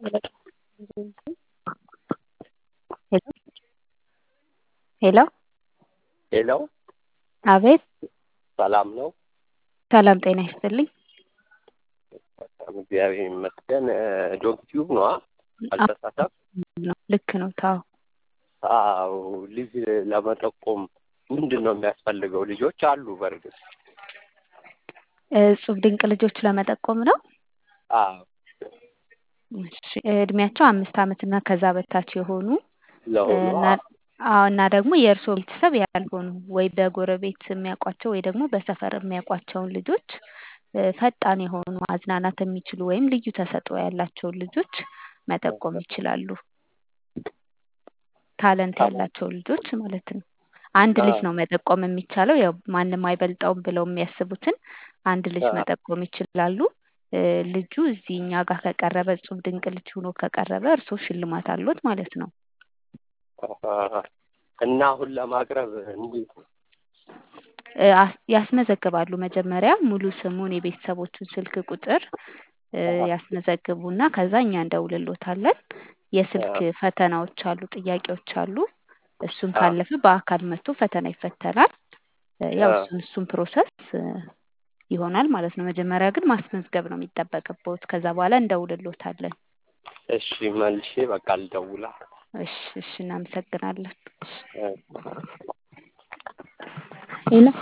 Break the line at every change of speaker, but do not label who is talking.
ሄሎ
ሄሎ
አቤት
ሰላም ነው?
ሰላም ጤና ይስጥልኝ።
በጣም እግዚአብሔር ይመስገን። ዶግ ቲዩብ ነዋ አልተሳሳትም?
ነው ልክ ነው። ታው
አዎ ልጅ ለመጠቆም ምንድን ነው የሚያስፈልገው? ልጆች አሉ በእርግጥ
እጹብ ድንቅ ልጆች ለመጠቆም ነው።
አዎ
እሺ እድሜያቸው አምስት ዓመት እና ከዛ በታች የሆኑ
ለሆኑ
እና አዎ እና ደግሞ የእርስዎ ቤተሰብ ያልሆኑ ወይ በጎረቤት የሚያውቋቸው ወይ ደግሞ በሰፈር የሚያውቋቸውን ልጆች እ ፈጣን የሆኑ ማዝናናት የሚችሉ ወይም ልዩ ተሰጥኦ ያላቸውን ልጆች መጠቆም ይችላሉ። ታለንት ያላቸውን ልጆች ማለት ነው። አንድ ልጅ ነው መጠቆም የሚቻለው። ያው ማንም አይበልጠውም ብለው የሚያስቡትን አንድ ልጅ
አ-
መጠቆም ይችላሉ። እ ልጁ እዚህ እኛ ጋር ከቀረበ እጹብ ድንቅ ልጅ ሆኖ ከቀረበ እርስዎ ሽልማት አለዎት ማለት ነው።
እና አሁን ለማቅረብ እንዴት ነው?
እ አስ- ያስመዘግባሉ መጀመሪያ ሙሉ ስሙን የቤተሰቦቹን ስልክ ቁጥር እ ያስመዘግቡና ከዛ እኛ እንደውልሎታለን። የስልክ ፈተናዎች አሉ፣ ጥያቄዎች አሉ። እሱን
አ-
ካለፈ በአካል መጥቶ ፈተና ይፈተናል። እ ያው
አ-
እሱን እሱን ፕሮሰስ እ ይሆናል ማለት ነው። መጀመሪያ ግን ማስመዝገብ ነው የሚጠበቅብዎት። ከዛ በኋላ እንደውልሎታለን።
እሺ መልሼ በቃ ልደውላ
እሺ እሺ፣ እናመሰግናለን። እሺ
እ
ሄሎ